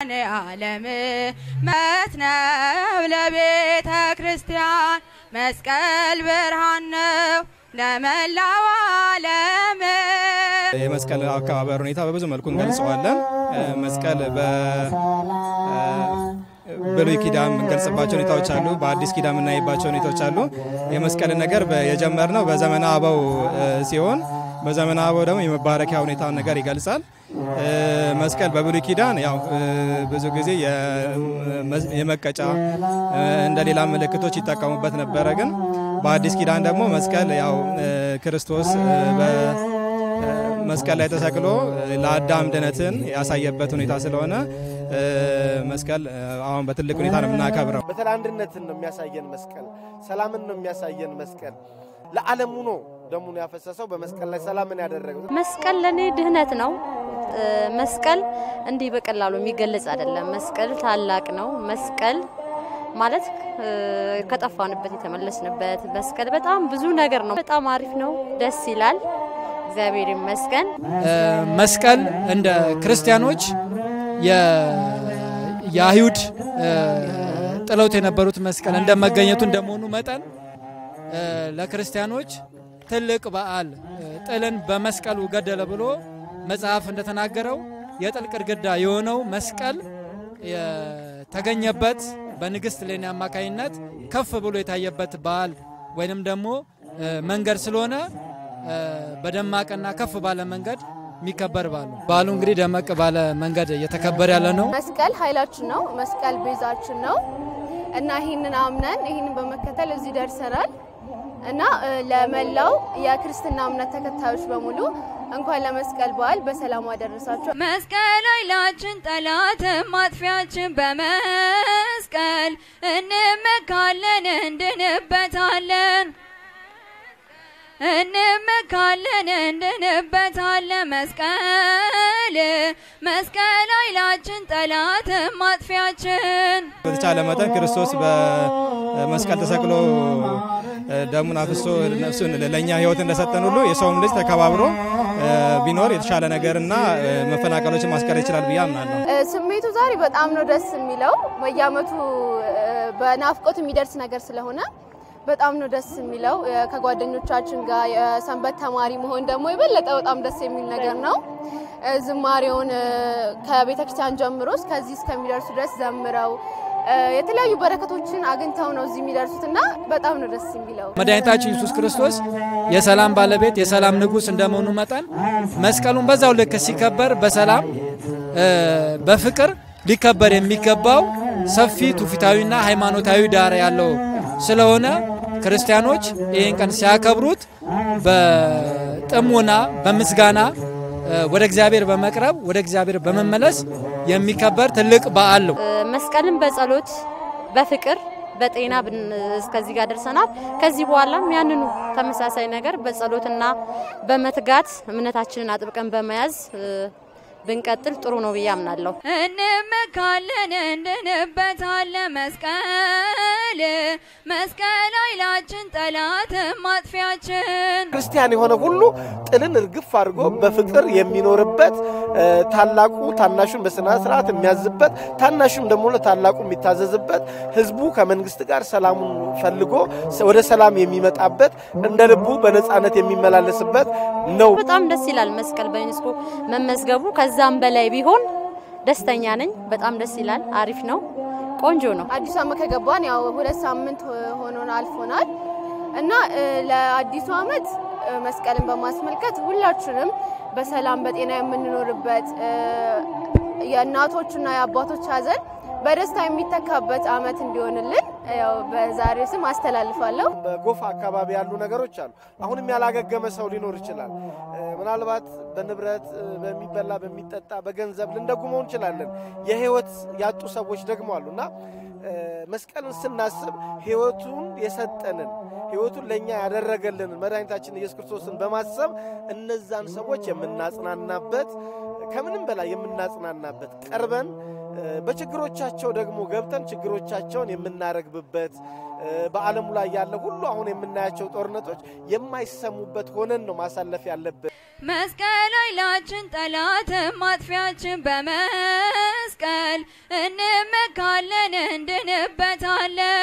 ዓለም መት ነው ለቤተ ክርስቲያን መስቀል ብርሃን ነው ለመላው ዓለም። የመስቀል አከባበር ሁኔታ በብዙ መልኩ እንገልጸዋለን። መስቀል በብሉይ ኪዳን የምንገልጽባቸው ሁኔታዎች አሉ። በአዲስ ኪዳን የምናይባቸው ሁኔታዎች አሉ። የመስቀልን ነገር የጀመርነው በዘመነ አበው ሲሆን በዘመነ አበው ደግሞ የመባረኪያ ሁኔታ ነገር ይገልጻል። መስቀል በብሉይ ኪዳን ያው ብዙ ጊዜ የመቀጫ እንደ ሌላ ምልክቶች ይጠቀሙበት ነበረ። ግን በአዲስ ኪዳን ደግሞ መስቀል ያው ክርስቶስ መስቀል ላይ ተሰቅሎ ለአዳም ድነትን ያሳየበት ሁኔታ ስለሆነ መስቀል አሁን በትልቅ ሁኔታ ነው የምናከብረው። በተለይ አንድነትን ነው የሚያሳየን መስቀል፣ ሰላምን ነው የሚያሳየን መስቀል። ለዓለሙ ነው ደሙን ያፈሰሰው በመስቀል ላይ ሰላምን ያደረገው። መስቀል ለእኔ ድህነት ነው። መስቀል እንዲህ በቀላሉ የሚገለጽ አይደለም። መስቀል ታላቅ ነው። መስቀል ማለት ከጠፋንበት የተመለስንበት መስቀል በጣም ብዙ ነገር ነው። በጣም አሪፍ ነው። ደስ ይላል። እግዚአብሔር ይመስገን። መስቀል እንደ ክርስቲያኖች የአይሁድ ጥለውት የነበሩት መስቀል እንደ መገኘቱ እንደመሆኑ መጠን ለክርስቲያኖች ትልቅ በዓል ጥልን በመስቀሉ ገደለ ብሎ መጽሐፍ እንደተናገረው የጥል ግድግዳ የሆነው መስቀል የተገኘበት በንግሥት ሌኒ አማካኝነት ከፍ ብሎ የታየበት በዓል ወይንም ደግሞ መንገድ ስለሆነ በደማቅና ከፍ ባለ መንገድ የሚከበር በዓል ነው። በዓሉ እንግዲህ ደመቅ ባለ መንገድ እየተከበረ ያለ ነው። መስቀል ኃይላችን ነው። መስቀል ቤዛችን ነው እና ይህንን አምነን ይህንን በመከተል እዚህ ደርሰናል እና ለመላው የክርስትና እምነት ተከታዮች በሙሉ እንኳን ለመስቀል በዓል በሰላም አደረሳችሁ። መስቀል ኃይላችን ጠላት ማጥፊያችን በመስቀል እንመካለን እንድንበታለን እንመካለን እንድንበታለን መስቀል መስቀል ኃይላችን ጠላት ማጥፊያችን። በተቻለ መጠን ክርስቶስ በመስቀል ተሰቅሎ ደሙን አፍሶ ነፍሱን ለእኛ ሕይወት እንደሰጠን ሁሉ የሰውም ልጅ ተከባብሮ ቢኖር የተሻለ ነገርና መፈናቀሎችን ማስቀር ይችላል ብዬ አምናለሁ። ስሜቱ ዛሬ በጣም ነው ደስ የሚለው። በየዓመቱ በናፍቆት የሚደርስ ነገር ስለሆነ በጣም ነው ደስ የሚለው። ከጓደኞቻችን ጋር የሰንበት ተማሪ መሆን ደግሞ የበለጠ በጣም ደስ የሚል ነገር ነው። ዝማሬውን ከቤተክርስቲያን ጀምሮ እስከዚህ እስከሚደርሱ ድረስ ዘምረው የተለያዩ በረከቶችን አግኝተው ነው እዚህ የሚደርሱት እና በጣም ነው ደስ የሚለው። መድኃኒታችን ኢየሱስ ክርስቶስ የሰላም ባለቤት የሰላም ንጉሥ እንደመሆኑ መጠን መስቀሉን በዛው ልክ ሲከበር በሰላም በፍቅር ሊከበር የሚገባው ሰፊ ትውፊታዊና ሃይማኖታዊ ዳራ ያለው ስለሆነ ክርስቲያኖች ይህን ቀን ሲያከብሩት በጥሞና በምስጋና ወደ እግዚአብሔር በመቅረብ ወደ እግዚአብሔር በመመለስ የሚከበር ትልቅ በዓል ነው። መስቀልን በጸሎት በፍቅር በጤና እስከዚህ ጋር ደርሰናል። ከዚህ በኋላም ያንኑ ተመሳሳይ ነገር በጸሎትና በመትጋት እምነታችንን አጥብቀን በመያዝ ብንቀጥል ጥሩ ነው ብዬ አምናለሁ። እንመካለን እንድንበታለን መስቀል መስቀል ኃይላችን ጠላት ማጥፊያችን። ክርስቲያን የሆነ ሁሉ ጥልን እርግፍ አድርጎ በፍቅር የሚኖርበት ታላቁ ታናሹን በስነ ስርዓት የሚያዝበት ታናሹም ደግሞ ለታላቁ የሚታዘዝበት ህዝቡ ከመንግስት ጋር ሰላሙን ፈልጎ ወደ ሰላም የሚመጣበት እንደ ልቡ በነፃነት የሚመላለስበት ነው። በጣም ደስ ይላል መስቀል በዩኔስኮ መመዝገቡ። ከዛም በላይ ቢሆን ደስተኛ ነኝ። በጣም ደስ ይላል። አሪፍ ነው። ቆንጆ ነው። አዲሱ ዓመት ከገባን ያው ሁለት ሳምንት ሆኖን አልፎናል እና ለአዲሱ ዓመት መስቀልን በማስመልከት ሁላችንም በሰላም በጤና የምንኖርበት የእናቶችና የአባቶች ሀዘን በደስታ የሚተካበት ዓመት እንዲሆንልን ያው በዛሬው ስም አስተላልፋለሁ። በጎፋ አካባቢ ያሉ ነገሮች አሉ። አሁንም ያላገገመ ሰው ሊኖር ይችላል። ምናልባት በንብረት በሚበላ በሚጠጣ በገንዘብ ልንደጉመው እንችላለን። የህይወት ያጡ ሰዎች ደግሞ አሉ እና መስቀልን ስናስብ ህይወቱን የሰጠንን ህይወቱን ለእኛ ያደረገልንን መድኃኒታችን ኢየሱስ ክርስቶስን በማሰብ እነዛን ሰዎች የምናጽናናበት ከምንም በላይ የምናጽናናበት ቀርበን በችግሮቻቸው ደግሞ ገብተን ችግሮቻቸውን የምናረግብበት በዓለሙ ላይ ያለ ሁሉ አሁን የምናያቸው ጦርነቶች የማይሰሙበት ሆነን ነው ማሳለፍ ያለብን። መስቀል ኃይላችን ጠላት ማጥፊያችን በመስቀል መስቀል እንመካለን እንድንበታለን